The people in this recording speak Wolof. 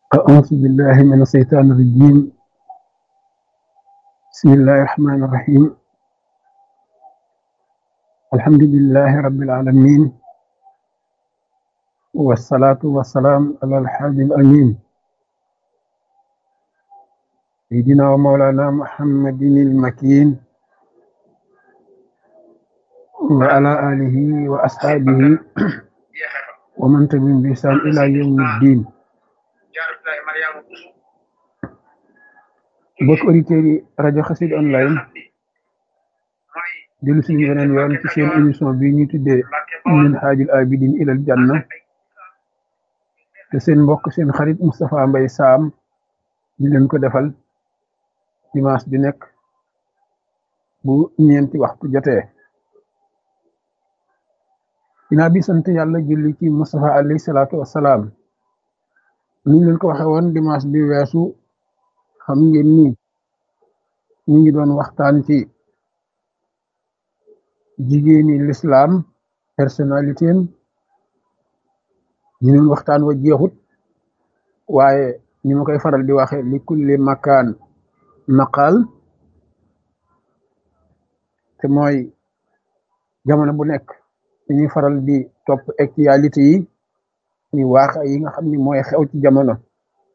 أعوذ بالله من الشيطان الرجيم بسم الله الرحمن الرحيم الحمد لله رب العالمين والصلاة والسلام على الحاج الأمين سيدنا ومولانا محمد المكين وعلى آله وأصحابه ومن تبعهم بإحسان إلى يوم الدين mbokk auditeurs yi rajo Xassida online dellu suñu beneen yoon ci seen émission bi ñu tuddee min haajul abidin ilal janna te seen mbokk seen xarit Moustapha Mbaye Sam di leen ko defal dimanche bi nekk bu ñeenti waxtu jotee dinaa bi sant yàlla julli ci Moustapha alayhi salaatu wassalaam ni ñu leen ko waxe woon dimanche bi weesu xam ngeen ni ñu ngi doon waxtaan ci jigéeni lislaam personnalité am ñu doon waxtaan wa jeexut waaye ni ma koy faral di waxe li kulli makaan maqaal te mooy jamono bu nekk dañuy faral di topp actualité yi ni waaxa yi nga xam ni mooy xew ci jamono